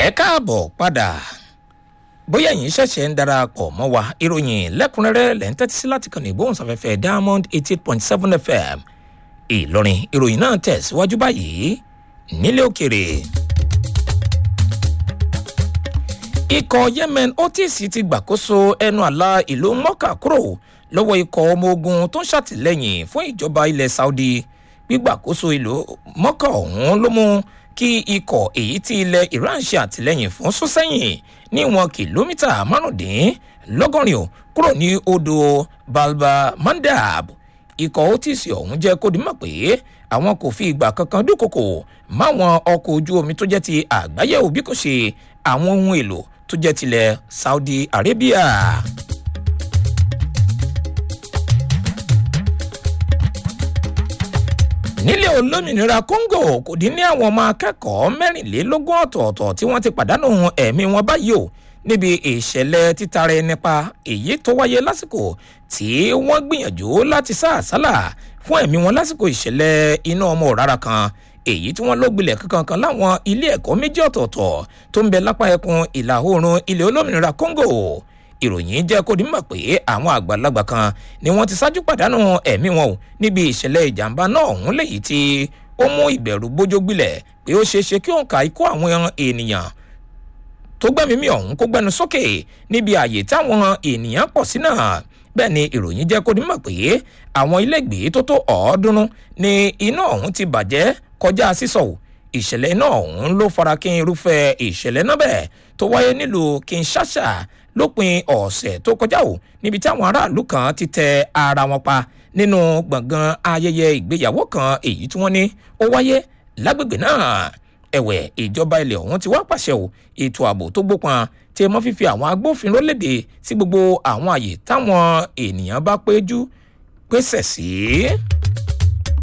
ẹ káàbọ̀ padà bóyá ẹ̀yin ṣẹ̀ṣẹ̀ ń darapọ̀ mọ́ wa ìròyìn lẹ́kùnrẹ́rẹ́ lẹ́ ń tẹ́tí sí láti kàn ní ìgbóhùnsáfẹ́fẹ́ diamond eighty eight point seven fm ìlọrin ìròyìn náà tẹ̀síwájú báyìí nílé òkèrè. ikọ̀ yemen otis ti gbàkóso ẹnu àlà ìlú mọ́kà kúrò lọ́wọ́ ikọ̀ ọmọ ogun tó ń ṣàtìlẹ́yìn fún ìjọba ilẹ̀ saudi gbígbàkóso ìlú mọ́kà ọ̀hún ló mú kí ikọ̀ èyí tí ilẹ̀ iran ṣe àtìlẹ́yìn fún sún sẹ́yìn ní ìwọ̀n kìlómítà márùndínlọ́gọ́rin ò kúrò ní odò balba mandab ikọ̀ otis ọ̀hún jẹ́ kó di mọ̀ pé àwọn kò fi ìgbà kankan dúnkokò máwọn ọkọ̀ ojú omi tó jẹ́ ti àgbáyé òbí kò ṣe àwọn ohun èlò tó jẹ́ tilẹ̀ saudi arabia. nílẹ̀ olómìnira congo kò dín ní àwọn ọmọ akẹ́kọ̀ọ́ mẹ́rìnlélógún ọ̀tọ̀ọ̀tọ̀ tí wọ́n ti pàdánù ẹ̀mí wọn báyìí o níbi ìṣẹ̀lẹ̀ títara ẹni pa èyí tó wáyé lásìkò tí wọ́n gbìyànjú láti sá àsálà fún ẹ̀mí wọn lásìkò ìṣẹ̀lẹ̀ iná ọmọ òrara kan èyí tí wọ́n ló gbilẹ̀ kankan láwọn ilé ẹ̀kọ́ méjì ọ̀tọ̀ọ̀tọ̀ tó ń bẹ lápá ẹkùn ìlà oòrùn ilẹ̀ olómìnira congo ìròyìn jẹ́ kó dimọ̀ pé àwọn àgbàlagbà kan ni wọ́n ti ṣáájú pàdánù ẹ̀mí wọn o níbi ìṣẹ̀lẹ̀ ìjàmbá náà ọ̀hún léyìí tí ó mú ìbẹ̀rù bójó gbilẹ̀ pé ó ṣeé ṣe kí òǹkà ikú àwọn ènìyàn tó gbẹ́mímí ọ̀hún kó gbẹnu sókè níbi ààyè táwọn ènìyàn pọ̀ sí náà bẹ́ẹ̀ ni ìròyìn jẹ́ kó dimọ̀ pé àwọn ilégbèé tó tó ọ̀ọ́dúnrún ni iná ọ̀hún ti bàjẹ́ kọjá sísọ ìṣẹ̀lẹ̀ iná ọ̀hún ló fara kí irúfẹ́ ìṣẹ̀lẹ̀ náà bẹ́ẹ̀ tó wáyé nílùú kinshasa lópin ọ̀sẹ̀ tó kọjá o níbi tí àwọn aráàlú kan ti tẹ ara wọn pa nínú gbọ̀ngàn ayẹyẹ ìgbéyàwó kan èyí tí wọ́n ní ó wáyé lágbègbè náà ẹ̀wẹ̀ ìjọba ilẹ̀ ọ̀hún ti wá pàṣẹ o ètò ààbò tó gbópọn tí ẹ mọ́ fífi àwọn agbófinró léde sí gbogbo àwọn àyè táwọn ènìyàn bá péjú pèsè sí. Si